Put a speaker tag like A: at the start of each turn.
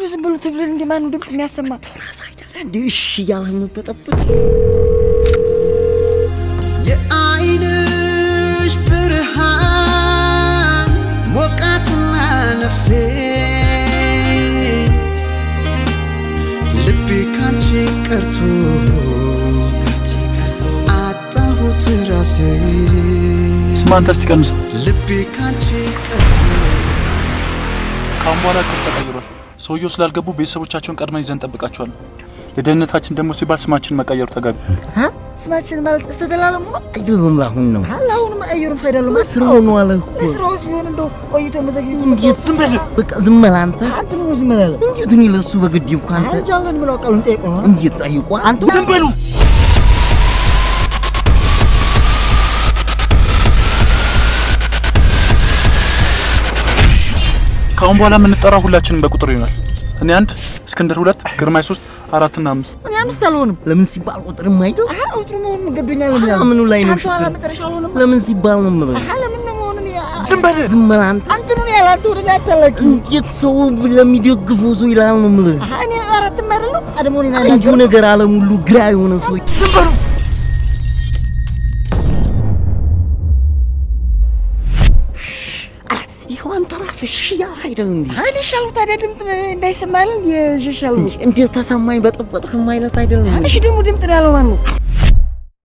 A: ዝም ብሎ ትግልን እንደ ማን ድምፅ የሚያሰማ
B: ራስ አይደለ እንዴ? እሺ እያለህ የምትበጠብጥ
C: የአይንሽ ብርሃን ሞቃትና ነፍሴ ልቤ ካንቺ ቀርቶ አጣሁት ራሴ
D: ስማ አንተ እስቲ ቀንሰው።
C: ልቤ ካንቺ ቀርቶ
D: ከአሁን በኋላ እቅድ ተቀይሯል። ሰውየው ስላልገቡ ቤተሰቦቻቸውን ቀድመን ይዘን እንጠብቃቸዋለን። ለደህንነታችን ደግሞ ሲባል ስማችን መቀየሩ ተገቢ።
A: ስማችን ማለት እስተተላለሙ ነው
B: አይደለም አሁን ነው
A: አለ አሁን መቀየሩ ፋይዳሉ
B: ስራው ነው አለ እኮ
A: ስራው ሲሆን እንደው ቆይቶ መዘግየቱ
B: እንዴት ዝም በል በቃ ዝም በል አንተ
A: አንተ ነው ዝም ብለህ
B: እንዴት እኔ ለእሱ በግድ ይብኩ አንተ
A: አንተ አለን ብለው ቃሉን ጠይቆ ነው
B: እንዴት ጠይቋ
A: አንተ
B: ዝም በሉ
D: ከአሁን በኋላ የምንጠራው ሁላችንም በቁጥር ይሆናል። እኔ አንድ፣ እስክንድር ሁለት፣ ግርማይ ሶስት፣ አራትና አምስት።
A: እኔ አምስት አልሆንም
B: ለምን ሲባል ቁጥር የማይደው
A: አሀ ቁጥሩ መሆኑን ገዶኛል ነው
B: አሀ፣ ምኑ ላይ ነው
A: አንተ ኋላ
B: ችግር?
A: መጨረሻ አልሆንም
B: ለምን ሲባል ነው የምለው
A: አሀ ለምን ነው መሆኑን ያ
B: ዝም በል ዝም በል አንተ
A: አንተ ነው ያለ አንተ ወደ ላይ አታላቂ
B: እንዴት ሰው ለሚደግፈው ሰው ይላል ነው የምልህ
A: አሀ እኔ አራትም አይደለም አደሞ እኔን
B: እንጂ
A: አናገር
B: ነገር ዓለም ሁሉ ግራ የሆነ ሰው ዝም በሉ ይኸው አንተ ራስህ እሺ ያልህ አይደል እንዴ
A: ሀይል ይሻሉ ታዲያ ድምፅ እንዳይሰማል እንዲ ይሻሉ
B: እንዴት ተሰማኝ በጠበጥህ ማለት አይደለም
A: እሺ ደግሞ ድምፅ ነው ያለው ማን ነው